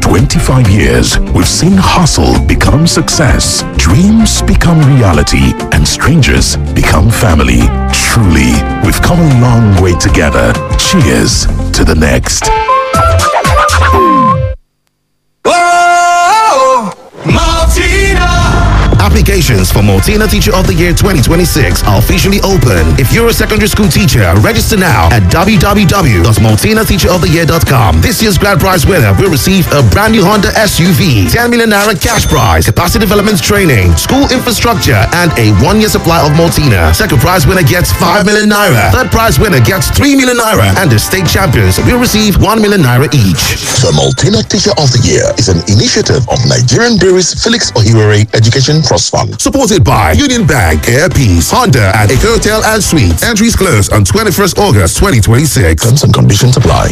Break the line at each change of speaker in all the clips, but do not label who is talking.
25 years, we've seen hustle become success, dreams become reality, and strangers become family. Truly, we've come a long way together. Cheers to the next.
Applications for Multina Teacher of the Year 2026 are officially open. If you're a secondary school teacher, register now at www.multinateacheroftheyear.com. This year's grand prize winner will receive a brand new Honda SUV, 10 million naira cash prize, capacity development training, school infrastructure, and a one-year supply of Multina. Second prize winner gets 5 million naira. Third prize winner gets 3 million naira. And the state champions will receive 1 million naira each.
The Multina Teacher of the Year is an initiative of Nigerian Breweries Felix Ohiwere Education Trust Fund.
Supported by Union Bank, Air Peace, Honda, and a hotel and suites. Entries close on 21st August 2026.
Terms and conditions apply.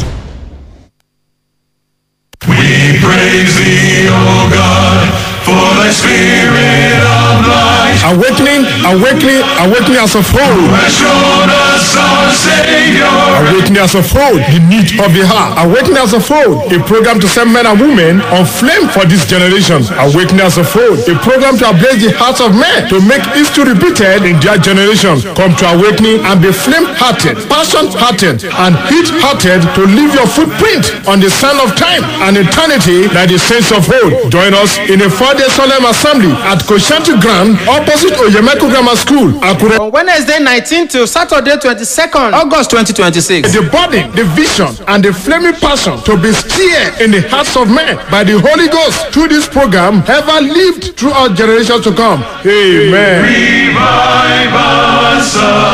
We praise thee, O God, for thy spirit of light
Awakening, awakening, awakening as a whole.
has shown us our Savior.
Awakening as a whole, the need of the heart. Awakening as a whole, a program to set men and women on flame for this generation. Awakening as a whole, a program to ablaze the hearts of men to make history repeated in their generation. Come to awakening and be flame-hearted, passion-hearted, and heat-hearted to leave your footprint on the sand of time and eternity like the saints of old. Join us in a four-day solemn assembly at Koshanti Ground opposite Oyemeko Grammar School, Akure.
From Wednesday 19 to Saturday 22nd August 2026.
the body, the vision, and the flaming passion to be stirred in the hearts of men by the Holy Ghost through this program ever lived throughout generations to come. Amen.
Revive us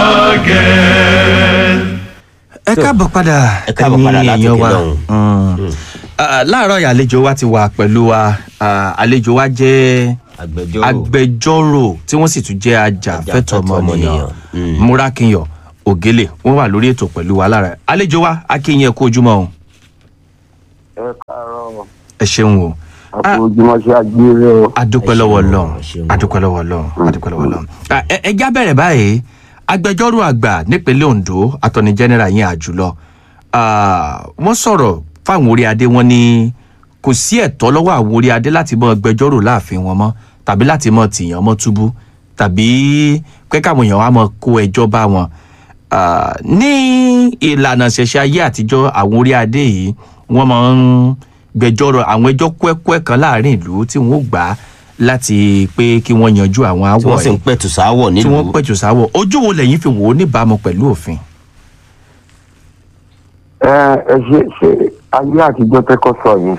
again.
ẹ káàbọ̀ padà
ẹ káàbọ̀ padà
ẹ̀yin
láti
èèyàn
òkè
wa.
lọ́hùn.
Mm. Ah, láàárọ̀ yìí àlejò wa ti wà pẹ̀lú wa Ah, àlejò wa jẹ́
agbẹjọ́rò
agbẹjọ́rò tí wọ́n sì tún jẹ́ ajàfẹ́tọ̀
Ajàfẹ́tọ̀ọ́
ọmọnìyàn
ọmọnìyàn. Mm.
múrákinyọ̀ ògélè wọ́n wà lórí ètò pẹ̀lú wa lára àlejò wa akínyìn ẹ̀kú ojúmọ́ o
ẹ káàárọ̀
ẹ ṣeun o Ah,
àpòjúmọ́ sí agbére o.
adúpẹ́
Ẹ
lọ́wọ́
ṣeun o,
lọ́n
ẹ ṣeun o.
adúpẹ́ lọ́wọ́ lọ́n adúpẹ́ lọ́wọ́ lọ́n. Ah, ẹ ẹ já bẹ̀rẹ̀ báyìí agbẹjọ́rò àgbà nípínlẹ̀ ondo attorney general yẹn àjùlọ Ah, wọ́n sọ̀rọ̀ fáwọn orí adé wọn ní kò sí ẹ̀tọ́ lọ́wọ́ àwọn orí adé láti mọ gbẹjọ́rò láàfin wọn mọ́ tàbí láti mọ tìyàn mọ́ túbú tàbí kẹ́kẹ́ àwọn èèyàn wa mọ kó ẹjọ́ bá wọn. Ah, ní ìlànà ṣẹ̀ṣẹ̀ ayé àtijọ́ àwọn orí adé yìí wọ́n máa ń gbẹjọ́rò àwọn ẹjọ́ kúẹ́kúẹ́ kan láàrin ìlú tí wọ́n ó gbà á láti pé kí wọ́n yanjú àwọn
tí
àwọ̀
wọ́n sì ń
yìí
pẹ̀tù sáwọ̀
tí wọ́n
nílùú
pẹ̀jù sáwọ̀ ojú wo lẹ́yìn fi wò ó níbàámu pẹ̀lú òfin.
ẹ ẹ ṣe ṣe ayé àtijọ́ tẹ́kọ̀ sọ yẹn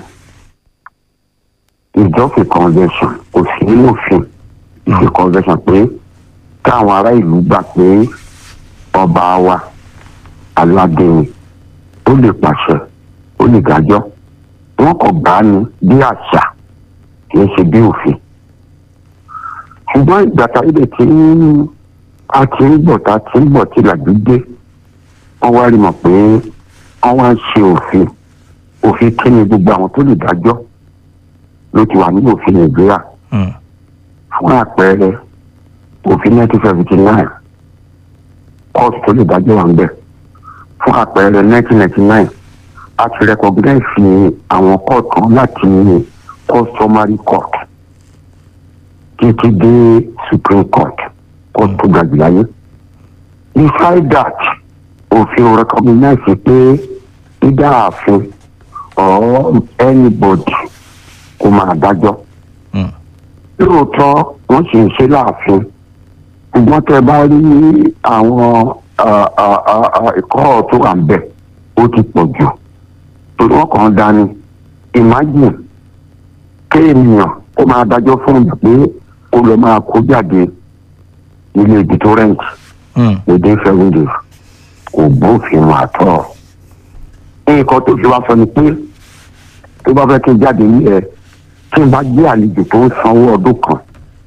ìjọ́fì convention kò sí nínú òfin ìṣe convention pé káwọn ará ìlú gbà pé ọba wa aládé ni ó lè pàṣẹ ó lè dájọ́ wọn kò gbà á ní bí àṣà kì í ṣe bí òfin ṣùgbọ́n ìgbà táyé lè ti ń a ti ń bọ̀ tá a ti ń bọ̀ tí làjú dé wọ́n wá rí mọ̀ pé wọ́n wá ń ṣe òfin òfin kí ni gbogbo àwọn tó lè dájọ́ ló ti wà nínú òfin nàìjíríà
Mm.
fún àpẹẹrẹ òfin nineteen seventy nine court tó lè dájọ́ wà ń bẹ̀ fún àpẹẹrẹ nineteen ninety nine a ti recognize àwọn court kan láti customary court títí dé supreme court court tó ga jù láyé beside that òfin recognize pé either ààfin or anybody kò máa dájọ́
Mm.
lóòótọ́ wọ́n sì ń ṣe láàfin ṣùgbọ́n tẹ́ bá rí àwọn ah, ah, ah, ah, ẹ̀kọ́ tó wà ń bẹ̀ ó ti pọ̀ jù torí wọ́n kàn ń dání imagine kéèyàn kó máa dájọ́ fún mi pé kó lọ máa kó jáde ilé ibi tó rent
Mm.
within seven days kò bófin mu àtọ́ nǹkan tó fi wá sọ ni pé tó bá fẹ́ kí n jáde ní ẹ tí n bá gbé àlejò tó ń sanwó ọdún kan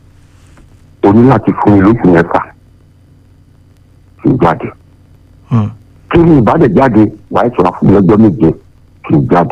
o ní láti fún mi lóṣù mẹ́fà kí n jáde
Mm.
kí ni ìbádẹ̀ jáde wàá ìṣòro fún mi lọ́jọ́ méje kí n jáde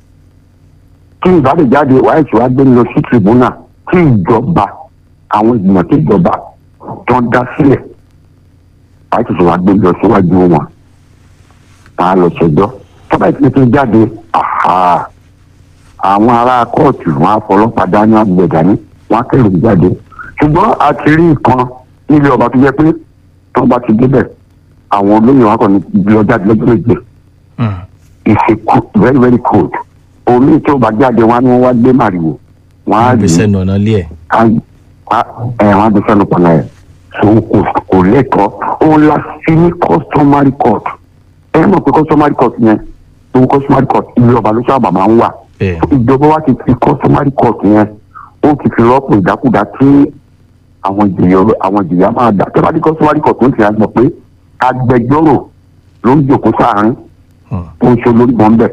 kí ni ìbádẹ̀ jáde wàá ìṣòro gbé mi lọ sí tribunal tí ìjọba àwọn ìgbìmọ̀ tí ìjọba tó ń dá sílẹ̀ wàá ìṣòro gbé mi lọ síwájú wọn tá a lọ ṣẹjọ́ tọ́ba ìpínlẹ̀ tó jáde àhà àwọn ará kóòtù wọn á fọlọ́pàá dání àgbẹ̀ dání wọn á kẹrù jáde ṣùgbọ́n a ti rí nǹkan nílé ọba tó jẹ́ pé tó bá ti débẹ̀ àwọn olóyè wọn kàn ní ibi ọjà lọ́jọ́ méje ìṣe very very cold omi tí ó bá jáde wọn ni wọn wá gbé màrìwò wọn á rí
gbèsè nànà lé ẹ̀.
ẹ wọn á gbé sẹ́nu pọnà ẹ̀ so kò kò lẹ́tọ̀ọ́ òun la fi ní customary court ẹ mọ̀ pé customary court yẹn tó customary court ilé ọba ló sábà máa ń wà
bẹ́ẹ̀
ìjọba wa ti fi customary court yẹn ó ti fi rọ́pò ìdákúdá tí àwọn ìjìyà àwọn ìjìyà máa dà tẹ́lá ní customary court ń tìyà mọ̀ pé agbẹjọ́rò ló ń jòkó sáàárín tó ń ṣe olórí wọn bẹ̀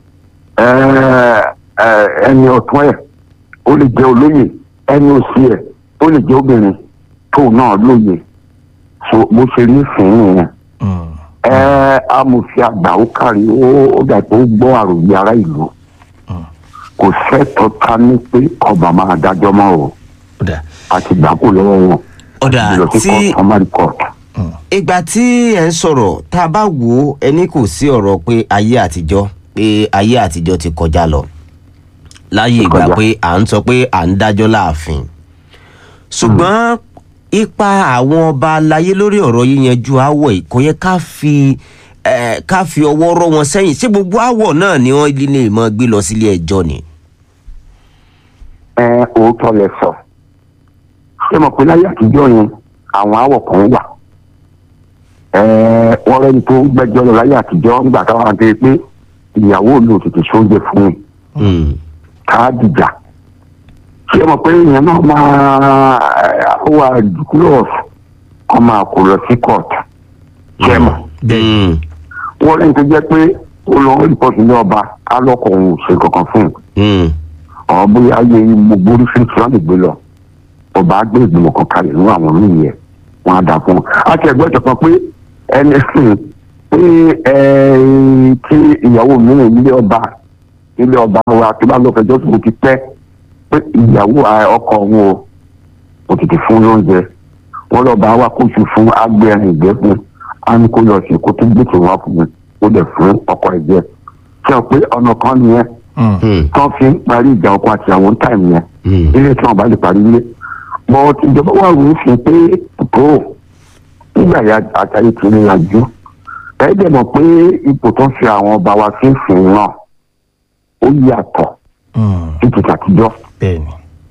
ẹni ọ̀tún ẹ̀ ó lè jẹ́ olóyè ẹni òsì ẹ̀ ó lè jẹ́ obìnrin tóun náà lóye so bó ṣe rí fún yẹn ẹ amòfin àgbà ó kárí ó ó dà pé ó gbọ́ àròyé ará ìlú kò sẹ́tọ̀ ká ní pé ọba máa dájọ́ mọ́ o àti gbà kó lọ́wọ́ wọn
ọ̀dà
lọ sí
tí
customary court.
ìgbà tí ẹ̀ ń sọ̀rọ̀ tá a bá wò ó ẹni kò sí ọ̀rọ̀ pé ayé àtijọ́ pé ayé àtijọ́ ti kọjá lọ láyé ìgbà
Kọjá.
pé à ń sọ pé à ń dájọ́ láàfin ṣùgbọ́n ipa àwọn ọba aláyé lórí ọ̀rọ̀ yíyanjú àwọ̀ yìí kò yẹ ká fi eh, ká fi ọwọ́ rọ́ wọn sẹ́yìn ṣé gbogbo àwọ̀ náà ni wọ́n lè mọ́ gbé lọ sílé ẹjọ́ ni.
ẹ òótọ́ lẹ sọ ṣé mo pé láyé àtijọ́ yẹn àwọn àwọ̀ kan wà ẹ wọ́n rẹ́ni tó ń gbẹ́jọ́ lọ láyé àtijọ́ nígbà táwọn àti pé ìyàwó mi ò tètè sóúnjẹ fún mi ká dìjà ṣé mo pé ìyẹn náà máa ẹ, wà dúkúlọ̀s kọ́ máa kó lọ sí court ṣé mo wọ́n rẹ́ni tó jẹ́ pé ó lọ rìpọ́tì ní ọba alọ́kọ̀ òun ò ṣe kankan fún un ọ̀ bóyá ayé gbogbo oríṣiríṣi wọn lè gbé lọ ọba á gbé ìgbìmọ̀ kan kalẹ̀ nínú àwọn míì yẹn wọn á dà fún un. a ti ẹ̀gbọ́n ìjọba pé ẹni sìn pé ẹ tí ìyàwó mìíràn ilé ọba ilé ọba wa tó bá lọ fẹjọ́ sùn ti pẹ́ pé ìyàwó à, ọkọ òun o kò tètè fún lóúnjẹ wọn lọ bá wa kóṣù fún agbẹrin ìgbẹ́ fún á ní kó lọ sí kó tó gbèsè wá fún mi ó dẹ̀ fún ọkọ ẹ̀ jẹ ṣe pé ọ̀nà kan nìyẹn tán fi ń parí ìjà ọkọ àti àwọn táìmù yẹn ilé tí wọn bá lè parí ilé bọ ìjọba wà wò ó fi pé tó nígbà yà àtàyè tí ní yanjú ẹ dẹ̀ mọ̀ pé ipò tó ń fi àwọn ọba wa fi ń sìn náà ó yàtọ̀ sí ti tàtijọ́
bẹ́ẹ̀ni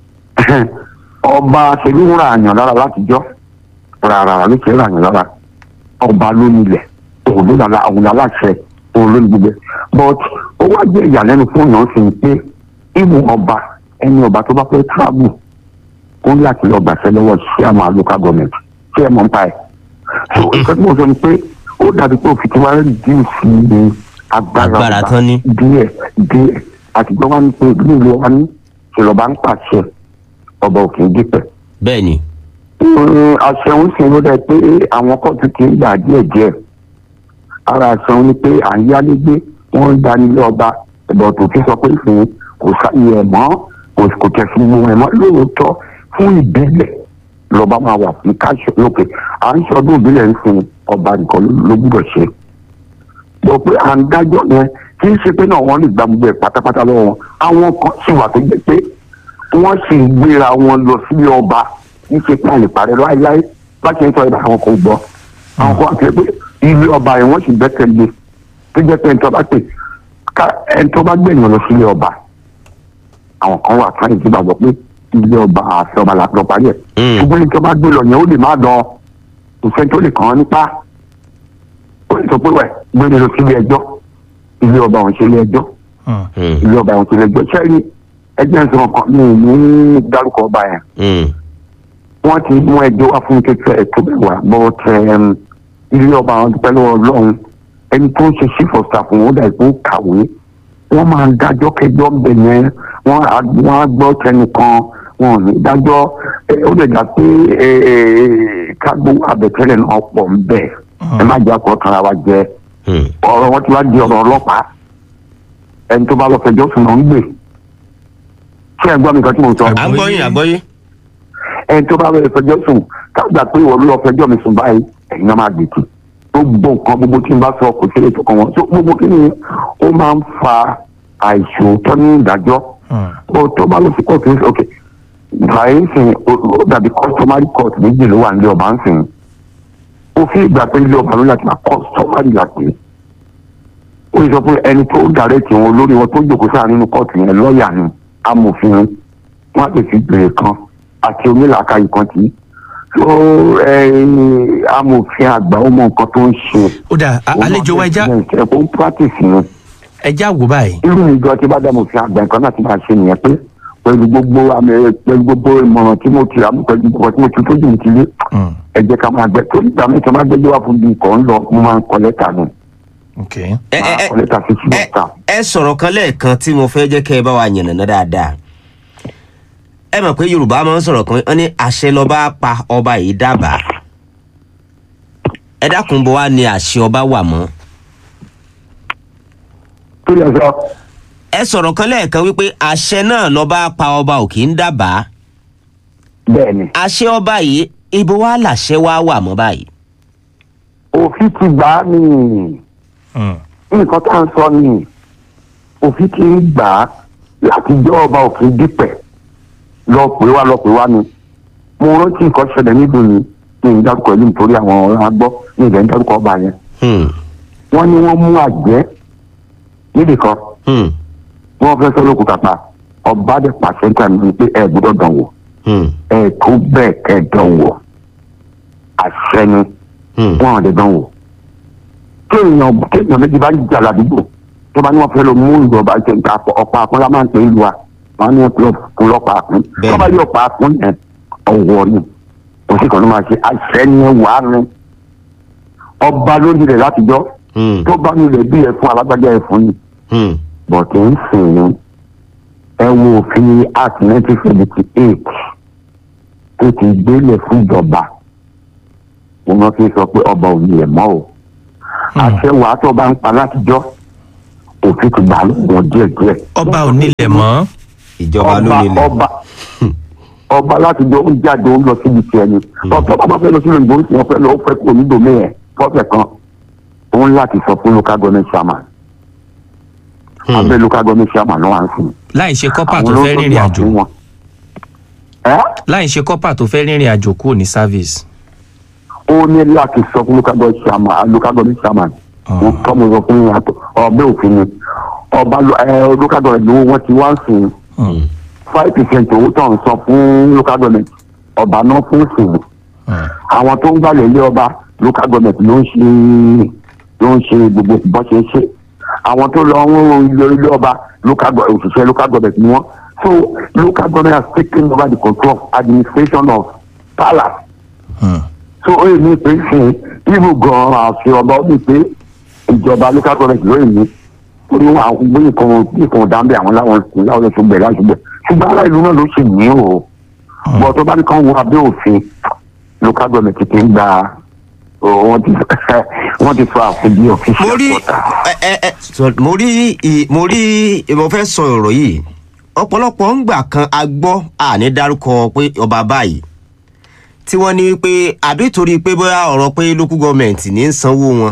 ọba ṣèlú ń ra àyàn lára látijọ́ rárá ló ṣe ń ra àyàn lára ọba ló nílẹ̀ òun ló lára òun aláṣẹ òun ló ní gbogbo ẹ̀. but ó wá jẹ́ ìyàlẹ́nu fún yàn sí pé ìmú ọba ẹni ọba tó bá fẹ́ travel ó ní láti lọ gbàṣẹ lọ́wọ́ sí àwọn local government tí ẹ mọ̀ ń pa ẹ̀. so nǹkan tí mo sọ ni pé ó dàbí pé òfin tí wàá reduce ní agbára
Agbára
ọba
tán ní.
díẹ̀ díẹ̀ àtijọ́ wa ní pé ìlú wa ní ìṣèlọ́ba ń pàṣẹ ọba òkè ń dípẹ̀
bẹ́ẹ̀ ni
àṣẹun sì ló dẹ pé àwọn kóòtù ti ń gbà díẹ̀ díẹ̀ ara àṣẹun ni pé à ń yálégbé wọ́n ń dánilé ọba ẹ̀bọ̀ tó ti sọ pé fún kò sáyé ẹ̀ mọ́ kò kò tẹ̀ fún wọn ẹ̀ mọ́ lóòótọ́ fún ìbílẹ̀ lọ́ba máa wà fún káṣọ lókè à ń ṣọdún ìbílẹ̀ ń fún ọba nìkan ló- ló gbúdọ̀ ṣe lọ pé à ń dájọ́ yẹn kì í ṣe pé náà wọ́n lè gba gbogbo ẹ̀ pátápátá lọ́wọ́ wọn àwọn kan sì wà tó jẹ́ pé wọ́n sì ń gbéra wọn lọ sílé ọba ní ṣe pé àlè parẹ́ láéláé bá ṣe ń sọ ibà àwọn kò gbọ́ àwọn kan àti pé ilé ọba yẹn wọ́n sì gbẹ́kẹ̀lé tó jẹ́ pé ẹni tó bá pè ká ẹni tó bá gbẹ̀yìn lọ sílé ọba àwọn kan wà fún ìdíbà gbọ́ pé ilé ọba àfẹ́ ọba là lọ parí ẹ̀ ṣùgbọ́n ẹni tó bá gbé lọ yẹn ó lè má dán kò sẹ́ni tó lè kàn án nípa ó lè sọ pé wẹ̀ gbé lọ sílé ẹjọ́ ilé ọba òun ṣe ilé ẹjọ́ ilé ọba òun ṣe ilé ẹjọ́ sẹ́ni ẹgbẹ́ ìṣòro kan ní ìlú dárúkọ ọba yẹn wọ́n ti mú ẹjọ́ wá fún kékeré ẹ̀tọ́ bẹ́ẹ̀ wá bọ́ tẹ ilé ọba àwọn dúpẹ́ lọ́wọ́ ọlọ́run ẹni tó ń ṣe chief of staff wọn ó dà ìpín kàwé wọ́n máa ń dájọ́ kẹjọ́ ń bẹ̀ yẹn wọ́n á wọ́n á gbọ́ tẹnìkan wọn ò ní dájọ́ ẹ, ó lè dà pé ẹ, ẹ, kágbó àbẹ̀tẹ́lẹ̀ náà pọ̀ ń bẹ̀ ẹ má jẹ́ àkọ́ tara wa jẹ ọ̀rọ̀ wọn ti wá di ọ̀rọ̀ ọlọ́pàá ẹni tó bá lọ fẹjọ́ sùn náà ń gbè ṣé ẹ gbọ́ mi kan tí mo sọ
àgbọ́yìn àgbọ́yìn
ẹni tó bá lọ fẹjọ́ sùn kágbà pé ìwọ ló lọ fẹjọ́ mi sùn báyìí ẹ̀yin náà máa gbèkì gbogbo nǹkan gbogbo tí n bá sọ kò sí ètò kan wọn so gbogbo kí ni ó máa ń fa àìṣòótọ́ ní ìdájọ́ ó tó bá lọ sí kóòtù ń sọ ok báyìí ń sìn ó ó dàbí customary court méjì ló wà nílé ọba ń sìn òfin ìgbà pé ilé ọba ló láti máa customary là pé ó sọ pé ẹni tó dàrẹ́tì wọn lórí wọn tó jòkó sáà nínú kóòtù yẹn lọ́ọ̀yà ni amòfin wọn á lè fi bèrè kan àti onílàákàyè kan tí so amòfin àgbà ó mọ nǹkan tó ń ṣe.
ó dà á- àlejò wa ẹja
ẹ̀kọ́ ń practice yẹn
ẹja wò báyìí.
irú ìjọ tí bá dàmú fi àgbà nǹkan náà ti máa ṣe nìyẹn pé pẹ̀lú gbogbo àmì pẹ̀lú gbogbo ìmọ̀ràn tí mo ti rà pẹ̀lú gbogbo tí mo ti tójú mi ti lé ẹ jẹ́ ká máa gbẹ tó nígbà mi tí wọ́n máa gbẹ́jọ́ wá fún mi nǹkan ń lọ mo máa ń kọ lẹ́tà nù
Okay.
ẹ ẹ ẹ
kọ lẹ́tà sí sí lọ́tà.
ẹ sọ̀rọ̀ kan lẹ́ẹ̀kan tí mo fẹ́ jẹ́ kẹ́ ẹ bá wa yànnàná dáadáa ẹ mọ̀ pé yorùbá máa ń sọ̀rọ̀ kan wọ́n ní àṣẹ lọ́ba pa ọba yìí dábàá ẹ dákun bó wá ní àṣẹ ọba wà mọ́
tó yẹ sọ
ẹ sọ̀rọ̀ kan lẹ́ẹ̀kan wípé àṣẹ náà lọ́ba pa ọba ò kì í dábàá
bẹ́ẹ̀ ni
àṣẹ ọba yìí ibo wá làṣẹ wá wà mọ́ báyìí.
òfin ti gbà á ní nǹkan tá à ń sọ ni òfin ti ń gbà á láti jọ́ ọba òfin dípẹ̀ lọ pè wá lọ pè wá ni mo rántí nǹkan ṣẹlẹ̀ níbi ni ní ìdárúkọ ìlú nítorí àwọn ọ̀rọ̀ agbọ́ ní ìdẹ̀ ìdárúkọ ọba yẹn
Hmm,
wọ́n ní wọ́n mú àjẹ́ níbì kan
hmm,
wọ́n fẹ́ sọ lókun kàpá ọba dẹ̀ pàṣẹ níta ní pé ẹ gbọ́dọ̀ dán wò
hmm,
ẹ tó bẹ́ẹ̀ kẹ́ dán wò àṣẹ ni
hmm.
wọn ò lè dán wò kéèyàn kéèyàn méjì bá jà ládùúgbò tó bá ní wọn fẹ́ lọ mú ìlú ọba jẹ nǹkan ọ̀pá àpọ́n máa ń pè é lu wa wọn ní wọn fi fún lọ́pàá àpọ́n
Bẹ́ẹ̀ni.
tó bá yọ ọ̀pá àpọ́n yẹn ọ̀wọ́ ni òsì kan ló máa ṣe àṣẹ ni ẹ wà á rin ọba lórí rẹ̀ látijọ́
Hmm,
tó bá nílẹ̀ bí ẹ̀fún alágbájá ẹ̀fún ni
hmm,
bọ̀tẹ̀ ń sìn ní ẹ wo òfin act nineteen seventy eight tó ti gbélé fún ìjọba wọn fi sọ pé ọba ò ní ẹ̀ mọ́ o àṣẹ wàá tó bá ń pa látijọ́ òfin ti gbà lọ́wọ́ díẹ̀díẹ̀.
ọba ò nílẹ̀ mọ́.
ìjọba ló nílẹ̀.
ọba ọba látijọ́ ó jáde ó lọ síbi tiẹ̀ ni ọ̀pọ̀ bàbá fẹ́ lọ sí ìlú ìbò wọn fẹ́ lọ ó fẹ́ kó onídòmí ẹ̀ fọ́fẹ̀ kan òun láti sọ fún local government chairman
Hmm.
abẹ́ local government chairman ló wà ń sìn
láì ṣe kọ́pà
àwọn
tó fẹ́
olóńgbò
rìnrìn
wà
àjò
fún wọn. ẹ́
láì ṣe kọ́pà tó fẹ́ rìnrìn àjò kúrò ní service.
ó ní láti sọ fún local government chairman local government chairman mo tọ́ mo sọ fún yàtọ̀ ọbẹ̀ òfin ni ọba lo- ẹ, local government lówó wọn ti wá ń sìn five percent owó tó ń sọ fún local government ọba náà fún sìn àwọn tó ń gbàlẹ̀ ilé ọba local government ló ń ṣe ló ń ṣe gbogbo bó ṣe ń ṣe àwọn tó lọ ń ilé ilé ọba local go- òṣìṣẹ́ local government ni wọ́n so local government has taken over the control of administration of palace so ó yẹ ní pé fún ibù gan àfi ọba ó ní pé ìjọba local government ló yẹ ní orí wọn àwọn gbé nǹkan nǹkan dáńbẹ àwọn láwọn láwọn ẹsùn bẹẹ láti bẹ ṣùgbọ́n ará ìlú náà ló sì ní o bọ tó bá ní kàn wọ abẹ́ òfin local government ti ń gba wọ́n ti wọ́n ti sọ àfin bí official
mo rí
quarter.
ẹ ẹ ẹ sọ- mo rí ì- mo rí mo fẹ́ sọ ọ̀rọ̀ yìí ọ̀pọ̀lọpọ̀ ń gbà kan a gbọ́ àní dárúkọ pé ọba báyìí tí wọ́n ní pé àbí torí pé bóyá ọ̀rọ̀ pé local government ní í sanwó wọn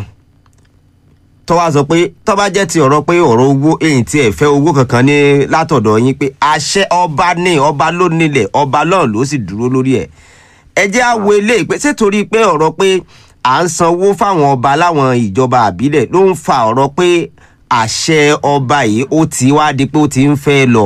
tọ́wá sọ pé tọ́ba jẹ́ ti ọ̀rọ̀ pé ọ̀rọ̀ owó èyí tí ẹ̀ fẹ́ owó kankan ní látọ̀dọ̀ yín pé àṣẹ ọba ní ọba ló nílẹ̀ ọba náà ló sì dúró lórí ẹ̀ ẹ jẹ́ àwọ̀ eléyìí pé ṣé torí pé ọ̀rọ̀ pé à ń sanwó fáwọn ọba láwọn ìjọba àbílẹ̀ ló ń fa ọ̀rọ̀ pé àṣẹ ọba yìí ó ti wá di pé ó ti ń fẹ́ lọ.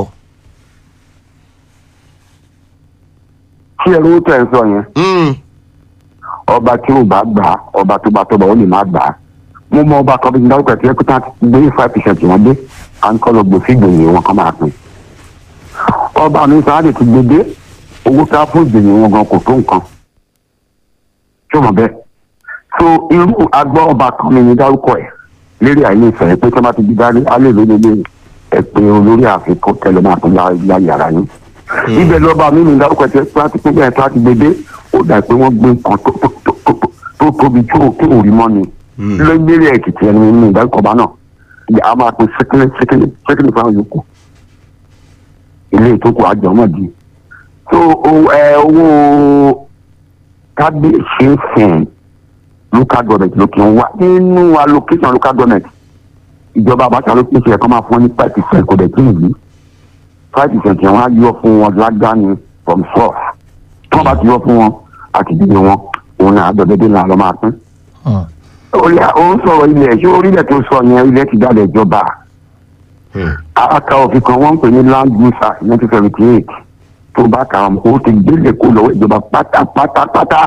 tí ẹ lówó tẹ̀ ń sọ yẹn ọba tí ò bá gbà á ọba tó bá tọ́ba ó lè má gbà á mo mọ ọba kan bí n dárúkọ ẹ̀ tí ẹ kó tán ti gbé five percent wọn dé à ń kọ́ lọ gbòòfin ìgbòyè wọn kan máa pín ọba mi sáà lè ti gbé dé owó ká fún ìgbòyè wọn gan kò tó nǹkan tí ó mọ̀ bẹ́ẹ̀ so irú agbọ́ ọba kan mi ní dárúkọ ẹ̀ lérí àìlè ìfẹ́ pé tí wọ́n bá ti di dárí alẹ́ lórí ilé ẹ̀ pé olórí àfikún tẹ̀lé máa tún ya yàrá yín ibẹ̀ lọ́ba mi ní dárúkọ ẹ̀ tí wọ́n ti pín bẹ́ẹ̀ tí wọ́n ti gbé dé ó dà pé wọ́n gbé nǹkan tó tó tó tó tó tóbi tí ò tí ò rí mọ́ ni lórílẹ̀ èkìtì ẹni ní ìdárúkọ ọba náà ìyá a máa pín sékìlì sékìlì sékìlì fáwọn yòókù ilé ìtókù àjọ náà di so o- ẹ, owó kábíyèsí sìn local government ló kì í wá nínú allocation local government ìjọba àbáṣà ló pèsè ẹ̀kọ́ máa fún wọn ní five percent kò dẹ̀ tí ì yí five percent yẹn wọ́n á yọ fún wọn lágbàáni from source tí wọ́n bá ti yọ fún wọn àti ìdílé wọn òun náà àdọ̀dẹ́dẹ́ náà lọ́ máa pín. ó yà ó ń sọ̀rọ̀ ilẹ̀ ṣé orílẹ̀ tó sọ yẹn ilẹ̀ ti dálẹ̀ ìjọba aka òfin kan wọ́n ń pè ní land use act nineteen seventy eight tó bá kà á mọ̀ ó ti gbélé kó lọ́wọ́ ìjọba pátápátápátá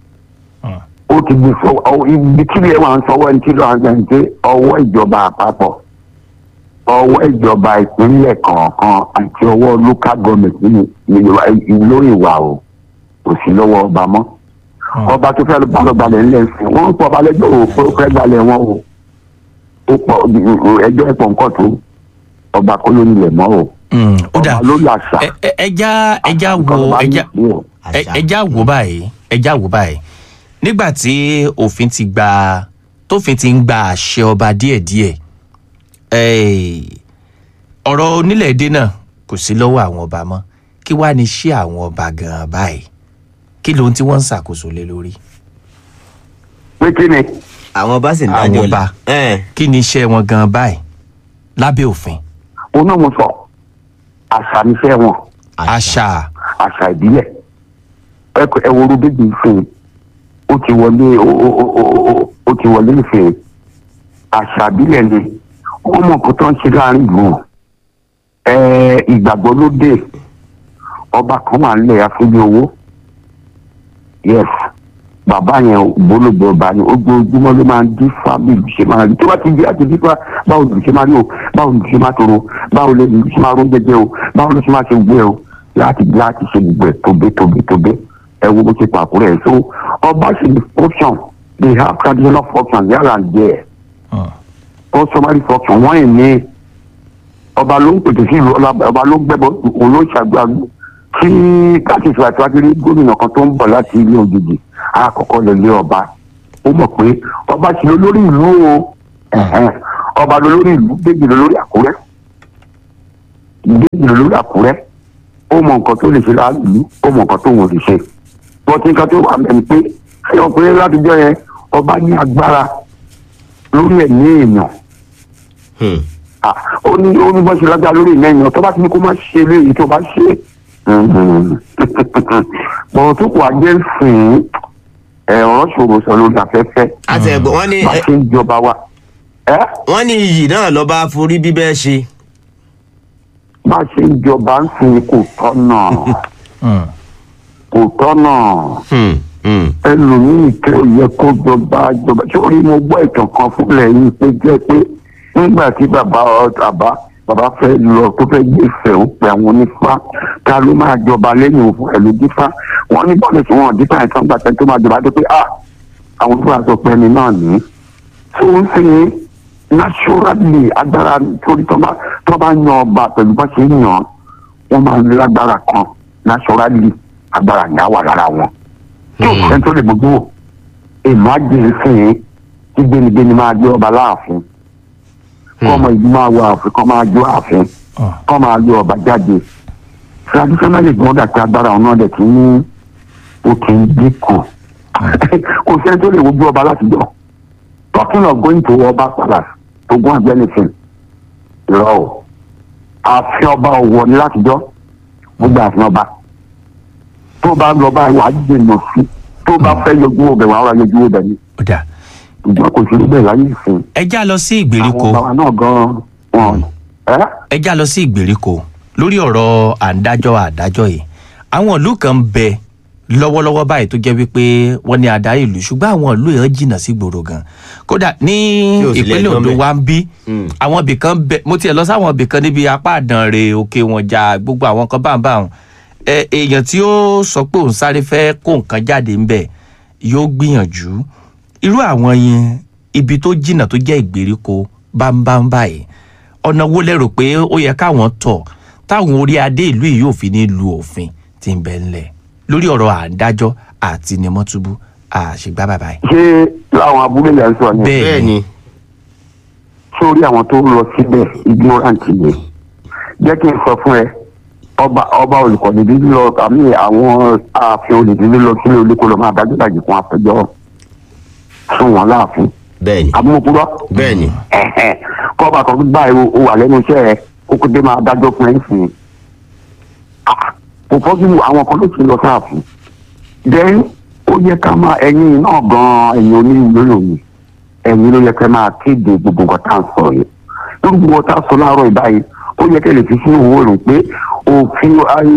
ó ti di sọ ọ- ibi tí ilé wa ń sọwọ́ ẹni tí ló ń gbẹ̀ ń pé ọwọ́ ìjọba àpapọ̀ ọwọ́ ìjọba ìpínlẹ̀ kọ̀ọ̀kan àti ọwọ́ local government nínú ìjọba lórí ìwà o kò sí lọ́wọ́ ọba mọ́ ọba tó fẹ́ bá lọ balẹ̀ ńlẹ̀ sí wọ́n ń pọ̀ ọba lẹ́jọ́ o pé ó fẹ́ balẹ̀ wọn o ó pọ̀ ẹjọ́ ẹ̀pọ̀ nǹkan tó ọba kó ló nílẹ̀ mọ́ o
ó dà
ọba ló làṣà
ẹ- ẹ- ẹja ẹja wo ẹja ẹ- ẹja wo báyìí ẹja wo báyìí nígbà tí òfin ti gba tófin ti ń gba àṣẹ ọba díẹ̀díẹ̀ eh, ọ̀rọ̀ onílẹ̀-èdè náà kò sí lọ́wọ́ àwọn ọba mọ́ kí wàá ní ṣé àwọn ọba gan-an báyìí kí lóhun tí wọ́n ń ṣàkóso lé lórí.
pé kí ni.
àwọn bá sì ń
àwọn
dájọ́
ọba kí ni iṣẹ́ wọn gan-an báyìí lábẹ́ òfin.
òun náà mo sọ àṣà níṣẹ́ wọn
àṣà
àṣà ìbílẹ̀ ẹ kò- ẹ wo rúbíjì ìfẹ́ ó ti wọlé ó ó- ó- ó- ó- ó ti wọlé ìfẹ́ àṣà ìbílẹ̀ ni wọ́n mọ̀ kó tó ń ṣe láàrin ìlú ẹ ìgbàgbọ́ ló dé ọba kan wà nílẹ̀ afúnjẹ owó yes bàbá yẹn ògbólógbò ọba ni ojoojúmọ́ ló máa ń dín fábílì ṣe máa rí tó bá ti di àti dípá báwo ló ṣe máa rí o báwo ló ṣe máa toro báwo ló ṣe máa rún jẹjẹ o báwo ló ṣe máa ṣe gbé o láti láti ṣe gbogbo ẹ̀ tóbi tóbi tóbi ẹ wo bó ṣe pàkúrẹ̀ ẹ̀ so ọba ṣe ní function they have traditional function here and there customary function wọ́n ì ní ọba ló ń pètè sí ìlú ọlá- ọba ló ń gbẹ́bọ òun ló ṣàgbàgbọ́ tí káṣíṣe àti wákìlì gómìnà kan tó ń bọ̀ láti ilé òjijì àkọ́kọ́ lè lé ọba ó mọ̀ pé ọba ṣe olórí ìlú o ẹ̀hẹ́n. ọba ló lórí ìlú déjì ló lórí àkúrẹ́ déjì ló lórí àkúrẹ́ ó mọ nǹkan tó lè ṣe láàlú ó mọ nǹkan tó wọ́n lè ṣe bọ́tí nǹkan tó wà mẹ́rin pé ṣé ọkùnrin látijọ́ yẹn ọba ní agbára lórí ẹ̀mí èèyàn Ah, ó ní ó ní bọ́ ṣe lágbára lórí ìmọ̀ èèyàn tó bá ti ní kó má ṣe léyìí tó bá ṣe bọ̀rọ̀ tó kù ajé ń sìn ẹ̀ ọ̀rọ̀ ṣòro sọ lórí afẹ́fẹ́
àti ẹ̀gbọ́n wọn ní
bá ṣe ń jọba wa
wọn ní iyì náà lọ́ba forí bíbẹ́ ṣe.
bá ṣe ń jọba ń sìn kò tọ́nà kò tọ́nà ẹlòmíì tó yẹ kó jọba jọba sórí mo gbọ́ ìtàn kan fúnlẹ̀ yìí pé jẹ́ pé nígbà tí bàbá bàbá bàbá fẹ́ lọ tó fẹ́ gbé ìfẹ́ ó pe àwọn onífá ta ló máa jọba lẹ́yìn òun fún ẹ̀lú dífá wọ́n ní bọ́ọ̀lù tí wọ́n dífá ìtàn gbà tẹ́ tó máa jọba tó pé ah àwọn tó máa sọ pé ẹni náà ní. tó ń sìn naturally agbára torí tó bá tó bá yan ọba pẹ̀lú bá ṣe ń yàn wọ́n máa ń lágbára kan naturally agbára yẹn á wà lára wọn tí o fẹ́ tó lè gbogbo èèmọ̀ àjẹ́ sìn tí gbénigbéni máa gbé ọba láàfin kọ́ ọmọ ìlú máa wọ ààfin kọ́ máa jó ààfin kọ́ máa lé ọba jáde traditionally gbọ́n dàtí agbára ọ̀nà ọ̀dẹ̀ tí ní o kì í dínkù kò sẹ́ni tó lè wojú ọba látijọ́ talking of going to ọba palace to go and do anything irọ́ o ààfin ọba ọ̀wọ́ ni látijọ́ gbogbo ààfin ọba tó bá lọ bá wà á dènà sí tó bá fẹ́ yọjú ọbẹ̀ wà á wà yọjú ọbẹ̀ ni. ìjọ kò sí níbẹ̀ láyé ìsìn.
ẹ já lọ sí ìgbèríko
àwọn bàbá náà gan-an wọn.
ẹ já lọ sí ìgbèríko lórí ọ̀rọ̀ àǹdájọ́ àdájọ́ yìí àwọn ìlú kan ń bẹ lọ́wọ́lọ́wọ́ báyìí tó jẹ́ wípé wọ́n ní adarí ìlú ṣùgbọ́n àwọn ìlú yẹn jìnnà sí gbòòrò gan kódà ní
Tí ò sí
ìpínlẹ̀
lẹ́jọ́
ondo
ńbẹ̀.
wa ń bí àwọn ibì kan bẹ mo tiẹ̀ lọ sáwọn ibì kan níbi apá àdànrè òkè wọn jà gbogbo àwọn kan báńbáwọn ẹ èèyàn tí ó sọ pé òun sáré fẹ́ kó nǹkan jáde ńbẹ̀ yóò gbìyànjú irú àwọn yẹn ibi tó jìnnà tó jẹ́ ìgbèríko báńbáń báyìí ọ̀nà wo lẹ́rò pé ó yẹ káwọn tọ̀ táwọn orí adé ìlú yìí yóò fi ní lu òfin tí ń bẹ ńlẹ̀ lórí ọ̀rọ̀ àǹdájọ́ àti nímọ́túbú àṣegbá bàbá yìí.
ṣé láwọn abúlé yẹn ń sọ ni.
Bẹ́ẹ̀ ni.
sórí àwọn tó ń lọ síbẹ̀ ignorant ni jẹ́ kí n sọ fún ẹ ọba ọba olùkọ́ni bí lọ àmì àwọn ààfin olùdílé lọ sílé olóko lọ máa dájú dájú fún àpẹjọ fún wọn láàfin
bẹ́ẹ̀ni
àbúmọ̀kúrọ́
bẹ́ẹ̀ni
kọ́ba kan gbá ẹ o wà lẹ́nu iṣẹ́ ẹ kókó dé máa dájọ́ fún ẹ ń sìn kò fọ́jú àwọn kan ló ti lọ sáàfù then ó yẹ ká máa ẹ̀yin náà gan-an ẹ̀yin oníròyìn ẹ̀yin ló yẹ ká máa kéde gbogbo nǹkan tá à ń sọ yìí lórí gbogbo nǹkan tá à ń sọ láàárọ̀ ìbáyìí ó yẹ kẹ́ lè fi sínú owó rò pé òfin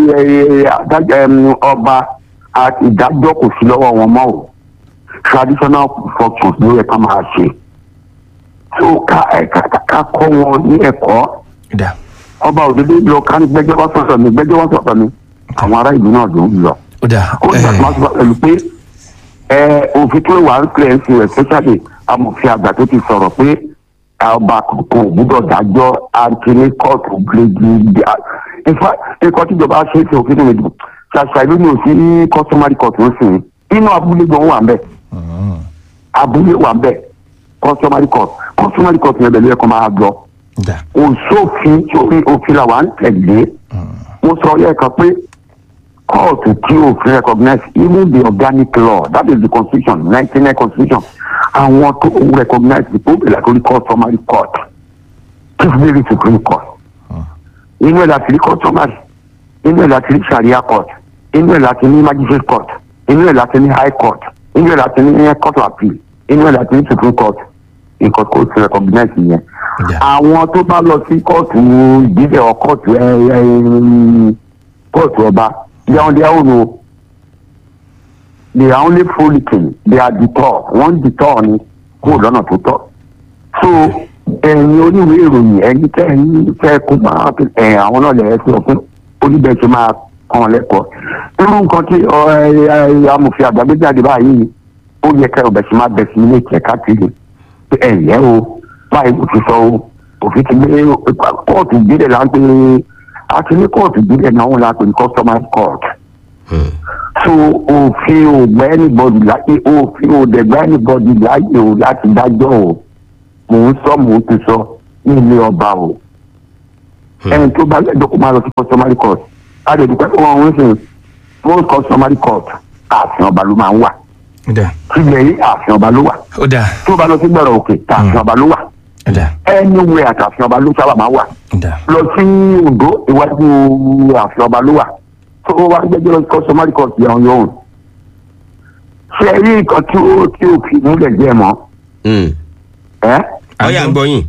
ọba ìdájọ́ kò sí lọ́wọ́ wọn mọ́ o traditional functions ló yẹ ká máa ṣe so ká ká kọ́ wọn ní ẹ̀kọ́ ọba òdodo lọ ká ní gbẹ́jọ́ wá sọ̀tọ̀ mi gbẹ́jọ́ wá sọ̀tọ̀ mi àwọn ará ìlú náà ló ń lọ.
ó dà
ó ní àtúmọ̀ àtúmọ̀ pẹ̀lú pé òfin tó wà ń pè é sí especially amòfin àgbà tó ti sọ̀rọ̀ pé ọba kò gbúdọ̀ dájọ́ antony court gbèdé ìfà ikọ̀ tíjọba ṣe é ṣe òfin tó lè dùn ṣàṣà ìlú ní òsì customary court ń sìn inú abúlé gan wà ń bẹ̀ abúlé wà ń bẹ̀ customary court customary court yẹn bẹ̀rẹ̀ ẹ̀kọ́ máa gbọ́ òṣòfin tí òfin là wà ń tẹ̀lé mo sọ lẹ́ẹ̀kan pé kóòtù tí òfin recognize even the organic law that is the constitution nineteen nine constitution àwọn tó recognize the pope like only customary court chief mary supreme court inú ẹ̀ láti rí customary inú ẹ̀ láti rí sharia court inú ẹ̀ láti ní magistrate court inú ẹ̀ láti ní high court inú ẹ̀ láti ní court of appeal inú ẹ̀ láti ní supreme court nǹkan kó ti recognize yẹn àwọn tó bá lọ sí kóòtù ìbílẹ̀ ọ kóòtù kóòtù ọba they are on their own o they are only frolicking they are deter wọ́n deter ni kó lọ́nà tó tọ́ so ẹ̀yin oníwèé ìròyìn ẹ̀yin tẹ́ ẹ̀yin fẹ́ kó máa ẹ̀ àwọn náà lẹ̀ ẹ́ sí ọ̀fun oníbẹ̀ tó máa kàn lẹ́kọ̀ọ́ irú nǹkan tí amòfin àgbàgbé jáde báyìí ó yẹ kẹ́ ọbẹ̀ sí máa bẹ̀ sí ilé ìkẹ́ káàkiri ẹ̀ yẹ́ o báyìí kò ti sọ o òfin ti gbé kóòtù ìbílẹ̀ là ń pè àti ní kóòtù ìbílẹ̀ náà wọn là ń pè ní customary court. so òfin ò gbẹ́ anybody láyé òfin ò dẹ̀ gbẹ́ anybody láyé o láti dájọ́ o mò ń sọ mò ń ti sọ ní ilé ọba o. ẹni tó bá lẹ́jọ́ kó máa lọ sí customary court a lè dúpẹ́ fún wọn sìn most customary court ààfin ọba ló máa ń wà. sílẹ̀ yìí ààfin ọba ló wà. tó bá lọ sí gbẹ̀rọ̀ òkè ààfin ọba ló wà anywhere àtàfin ọba ló sábà máa wà lọ sí ondo iwájú àfin ọba ló wà tó wá gbẹjọ lọ sí customary court yẹn yóò ṣe rí nǹkan tí ó tí ó fi múlẹ̀ jẹ́ mọ́.
ọyà ń gbọ́ yín.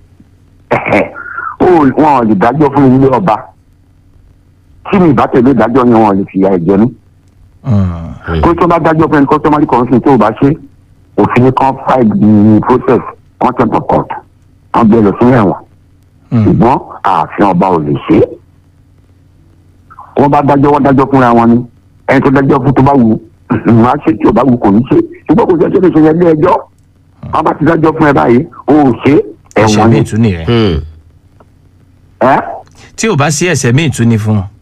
wọn ò lè dájọ́ fún ilé ọba tí mi bá tẹ̀lé ìdájọ́ yẹn wọn ò lè fìyà ẹ̀jẹ̀ ní. kó tó bá dájọ́ fún ẹni customary court tó o bá ṣe òfin kan fight the process contempt of court wọn gbé lọ sí ẹ̀wọ̀n ṣùgbọ́n ààfin ọba ò lè ṣe é wọ́n bá dájọ́ wọ́n dájọ́ fúnra wọn ni ẹni tó dájọ́ fún tó bá wù wọn á ṣe tí ò bá wù kò ní ṣe ṣùgbọ́n kò sí ẹjọ́ lè ṣe yẹn lé ẹjọ́ wọ́n bá ti dájọ́ fún ẹ báyìí o ò ṣe ẹ̀wọ̀n ni.
ẹ̀ṣẹ̀ míì tún nìyẹn. tí ò bá sí ẹ̀ṣẹ̀ míì tún ni fún un.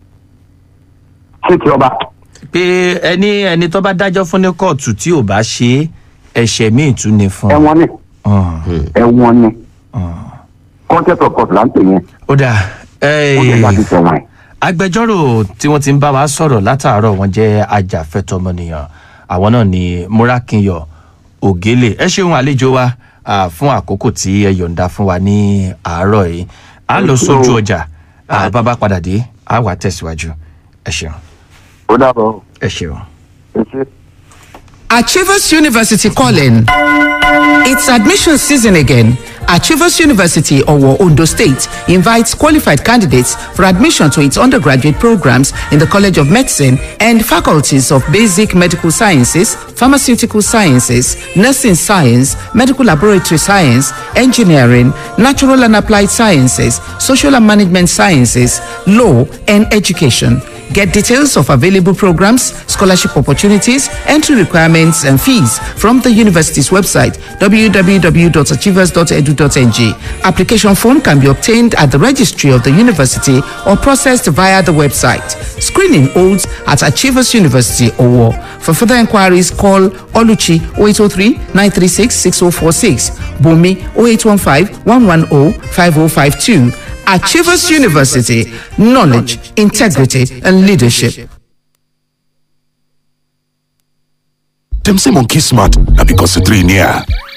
ṣé ti ọba.
pé ẹni ẹni tó bá dájọ́ fún ní kóòtù tí ò bá ṣe ẹ̀ṣẹ̀ míì tún ni fún un.
ẹ̀wọ̀n ni ẹ̀wọ̀n ni concept of court là ń pè yẹn.
ó dà
ó lè láti tẹ̀wọ̀n ẹ̀.
agbẹjọ́rò tí wọ́n ti ń bá wa sọ̀rọ̀ látàárọ̀ wọn jẹ́ ajàfẹ́tọ̀mọnìyàn àwọn náà ni múrákinyọ̀ ògélè ẹ ṣeun àlejò wa ah, fún àkókò tí ẹ yọ̀ǹda fún wa ní àárọ̀ yìí a lọ sójú ọjà ah, bàbá padà dé a wà tẹ̀síwájú ẹ ṣeun.
ó dàbọ̀.
ẹ ṣeun.
ẹ ṣe.
Achievers University calling. It's admission season again. Achievers University, Owo, Ondo State, invites qualified candidates for admission to its undergraduate programs in the College of Medicine and faculties of Basic Medical Sciences, Pharmaceutical Sciences, Nursing Science, Medical Laboratory Science, Engineering, Natural and Applied Sciences, Social and Management Sciences, Law, and Education. Get details of available programs, scholarship opportunities, entry requirements, and fees from the university's website www.achievers.edu.ng. Application form can be obtained at the registry of the university or processed via the website. Screening holds at Achievers University Owo. For further inquiries, call Oluchi 0803 936 6046, Bumi 0815 110 5052. Achievers University, knowledge, integrity, and leadership.
Dem say monkey smart na because the three near.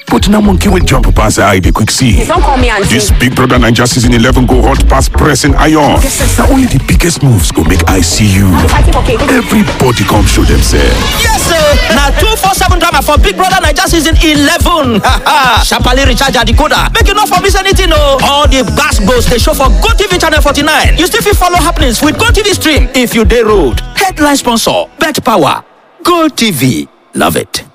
But now monkey will jump pass eye dey quick see.
Don't call me auntie.
This Big Brother Naija season 11 go hot pass pressing iron. Na only the biggest moves go make I see you.
Fighting for cake.
Everybody come show themselves.
Yes, sir. Now two four seven drama for Big Brother Naija season eleven. Sharply recharge your decoder. Make you not for miss anything, no. All the gas goes they show for Go TV channel forty nine. You still fit follow happenings with Go TV stream if you day road. Headline sponsor: Bet Power. Go TV. Love it.